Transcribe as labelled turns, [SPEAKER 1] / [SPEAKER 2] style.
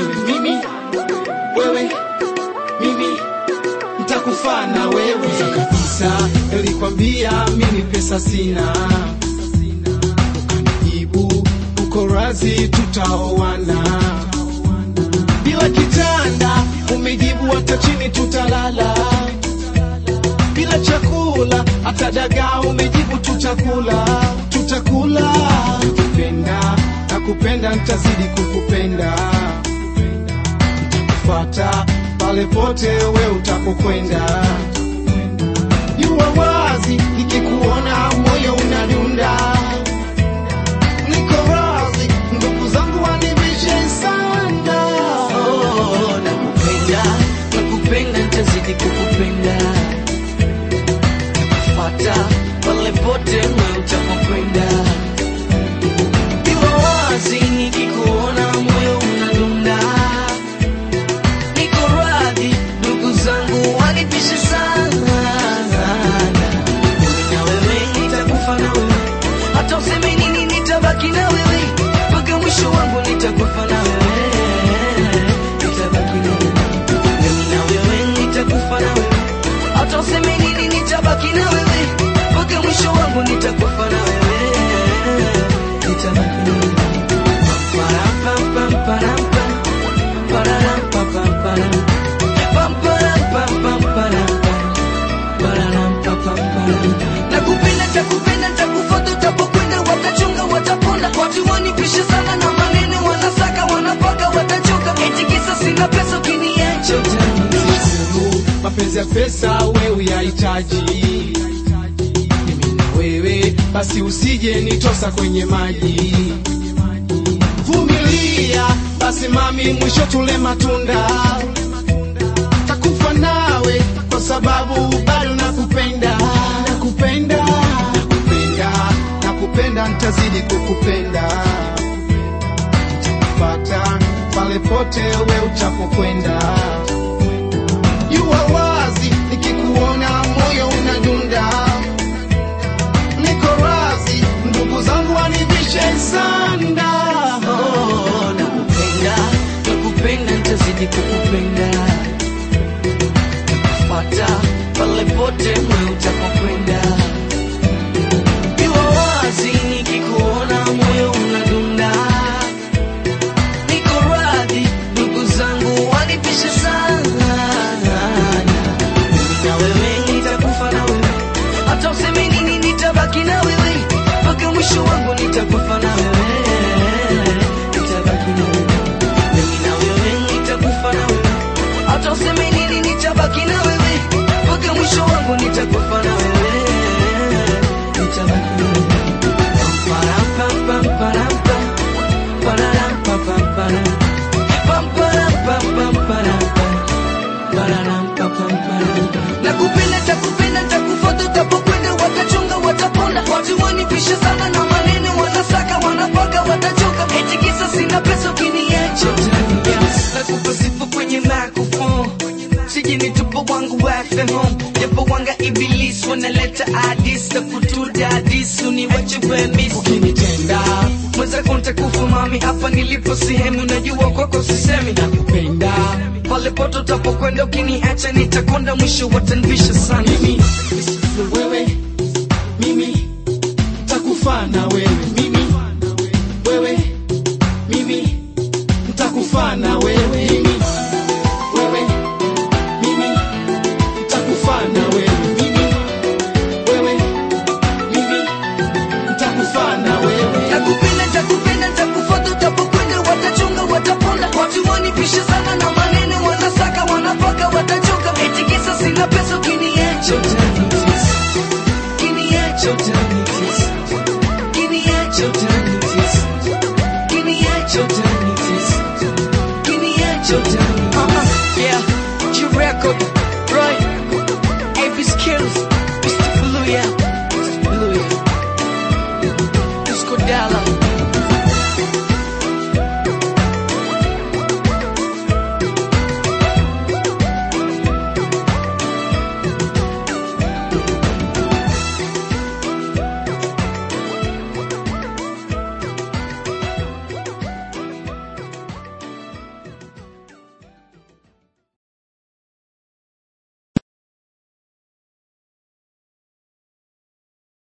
[SPEAKER 1] wewe mimi wewe mimi ntakufaa na wewe Kwanza kabisa nilikwambia mimi pesa sina ukanijibu uko razi tutaoana bila kitanda umejibu hata chini tutalala bila chakula hata dagaa umejibu tutakula tutakula nakupenda nakupenda ntazidi kukupenda ntakufata pale pote we utapokwenda jua wazi nikikuona moyo unadunda niko razi ndugu zangu wanivishe sana
[SPEAKER 2] Oh, nakupenda, nakupenda, nitazidi kukupenda. Nakufuata pale pote wewe utapokwenda. Iwe wazi nikikuona moyo unadunda. Niko radhi, ndugu zangu wanipishe sana. Mimi na wewe nitakufa na wewe. Hata useme nini nitabaki na wewe. Mpaka mwisho wangu nitakufa na wewe. Nitabaki na wewe. Mimi na wewe nitakufa na wewe. Hata useme nini nitabaki na wewe. Mpaka mwisho wangu nitakufa na wewe. Nitabaki na wewe. Param, pam, pam, param, pam. Pararam, pam, pam, param. Pam, param, pam, pam, param, pam. Pararam, pam, pam, param. Nakupenda, takupenda, takufuata, utapokwenda, watachunga, wataponda. Watu wanipishe sana na maneno, wanasaka, wanapaka, watachoka. Eti kisa sina pesa, ukiniacha utaniacha.
[SPEAKER 1] Mungu, mapenzi ya pesa wewe uyahitaji mimi na wewe basi usije nitosa kwenye maji vumilia basi mami mwisho tule matunda takufa nawe kwa sababu bado nakupenda nakupenda nakupenda nakupenda ntazidi kukupenda nitakupata pale pote we utapokwenda Jua wazi nikikuona moyo unadunda, niko razi ndugu zangu wanivishe sanda.
[SPEAKER 2] Oh, nakupenda, nakupenda, nitazidi kukupenda. Nakufuata pale pote wewe utapokwenda. Iwe wazi nikikuona moyo unadunda. Niko radhi, ndugu zangu wanipishe sana. Mimi na wewe nitakufa na wewe. Hata useme nini nitabaki na wewe. Mpaka mwisho wangu nitakufa na wewe. Nitabaki na wewe. Mimi na wewe nitakufa na wewe. Hata useme nini nitabaki na wewe. Mpaka mwisho wangu nitakufa na wewe. Nitabaki na wewe. Param, pam, pam, param, pam. Pararam, pam, pam, param. Pam, param, pam, pam, param, pam. Pararam, pam, pam, param. Nakupenda, takupenda, takufuata, utapokwenda, watachunga, wataponda. Watu wanipisha sana na maneno, wanasaka, wanapaka, watachoka. Eti kisa sina pesa, ukiniacha utaniacha. Nakupa sifa kwenye microphone. Sije nitupo wangu wafe home japo wanga iblis wanaleta adis na kutuda adis uniwache wemis
[SPEAKER 1] Ukinitenda
[SPEAKER 2] mwenzako ntakufa mami hapa nilipo sehemu najua kwako sisemi
[SPEAKER 1] nakupenda
[SPEAKER 2] pale pote utapokwenda ukiniacha nitakonda mwisho watanvisha sana
[SPEAKER 1] mimi, wewe mimi ntakufa na wewe mimi, wewe mimi ntakufa na wewe mimi, wewe mimi ntakufa na wewe mimi, wewe mimi ntakufa na wewe
[SPEAKER 2] nakupenda takupenda takufuata utapokwenda watachunga wataponda watu wanipisha sana na maneno wanasaka wanapaka watachoka eti kisa sina pesa ukiniacha utanitesa ukiniacha utanitesa ukiniacha utanitesa ukiniacha utanitesa ukiniacha utanitesa